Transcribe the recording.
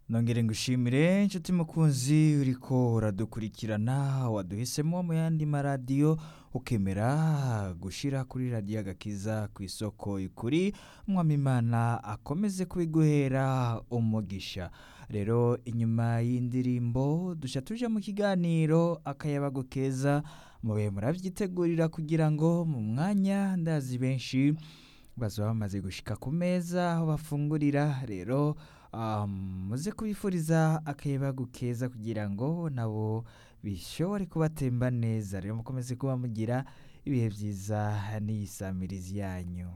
nongere ngushimire inshuti mukunzi uri ko uradukurikirana waduhisemo mu yandi maradiyo ukemera gushyira kuri radiyo agakiza ku isoko ikuri mwamimana akomeze kubiguhera umugisha rero inyuma y'indirimbo dushya tuje mu kiganiro akayabago keza mube murabyitegurira kugira ngo mu mwanya ndazi benshi bazaba bamaze gushyika ku meza aho bafungurira rero um, muze kubifuriza akayabagu keza kugira ngo nabo bishobore kubatemba neza rero mukomeze kuba mugira ibihe byiza n'iyisamirizi yanyu